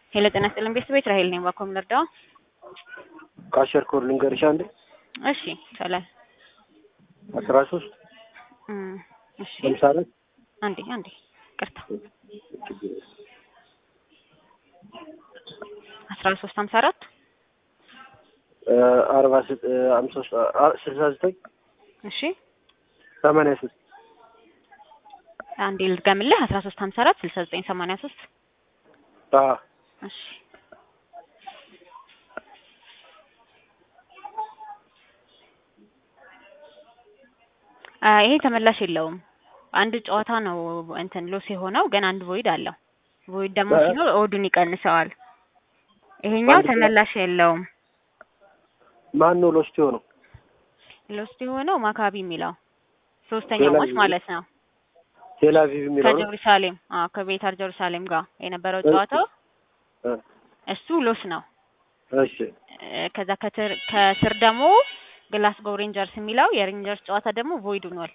ሄሎ ጤና ይስጥልን ቤተሰቦች ራሄል ነኝ። ባኮም ልርዳው? ካሸር ኮድ ልንገርሽ አንዴ እሺ ይቻላል። አስራ ሶስት እም፣ እሺ ሀምሳ አራት አንዴ አንዴ ቅርታ አስራ ሶስት ሀምሳ አራት አርባ ሀምሳ ሶስት ስልሳ ዘጠኝ እሺ ሰማንያ ሶስት አንዴ ልድገምልህ አስራ ሶስት ሀምሳ አራት ስልሳ ዘጠኝ ሰማንያ ሶስት እሺ አ ይሄ ተመላሽ የለውም። አንድ ጨዋታ ነው እንትን ሎስ የሆነው ግን አንድ ቮይድ አለው። ቮይድ ደግሞ እ? ሲኖር ኦዱን ይቀንሰዋል። ይሄኛው አንድ ተመላሽ የለውም። ማን ነው ሎስት የሆነው? ሎስት የሆነው ማካቢ የሚለው ሶስተኛው ቴል ማች አቪቭ ማለት ነው። ቴል አቪቭ የሚለው ነው? ከጀሩሳሌም አዎ ከቤታር ጀሩሳሌም ጋር የነበረው ጨዋታ እ፣ እሱ ሎስ ነው። እሺ እ፣ ከዛ ከትር ከስር ደግሞ ግላስጎው ሬንጀርስ የሚለው የሬንጀርስ ጨዋታ ደግሞ ቮይድ ሆኗል።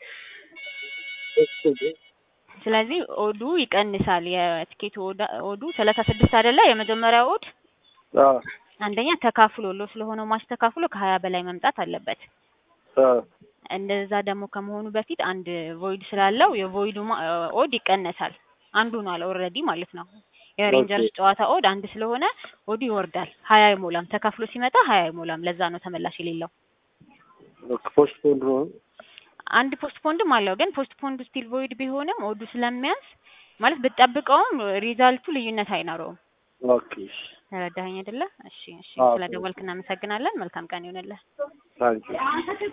ስለዚህ ኦዱ ይቀንሳል። የትኬቱ ኦዳ- ኦዱ ሰላሳ ስድስት አይደለ? የመጀመሪያው ኦድ አ አንደኛ ተካፍሎ ሎ ስለሆነው ማች ተካፍሎ ከሀያ በላይ መምጣት አለበት። አ እንደዛ ደግሞ ከመሆኑ በፊት አንድ ቮይድ ስላለው የቮይዱ ማ- ኦድ ይቀነሳል። አንዱ ነው ኦልሬዲ ማለት ነው። የሬንጀርስ ኦኬ። ጨዋታ ኦድ አንድ ስለሆነ ኦዱ ይወርዳል። ሀያ አይሞላም። ተካፍሎ ሲመጣ ሀያ አይሞላም። ለዛ ነው ተመላሽ የሌለው። ፖስት ፖንድ ነው። አንድ ፖስት ፖንድም አለው ግን ፖስት ፖንዱ ስቲል ቮይድ ቢሆንም ኦዱ ስለሚያንስ ማለት ብትጠብቀውም ሪዛልቱ ልዩነት አይኖረውም። ኦኬ ተረዳኸኝ አይደለ? እሺ እሺ። አዎ። ስለ ደወልክ እናመሰግናለን። መልካም ቀን ይሆንልህ። ታንኪዩ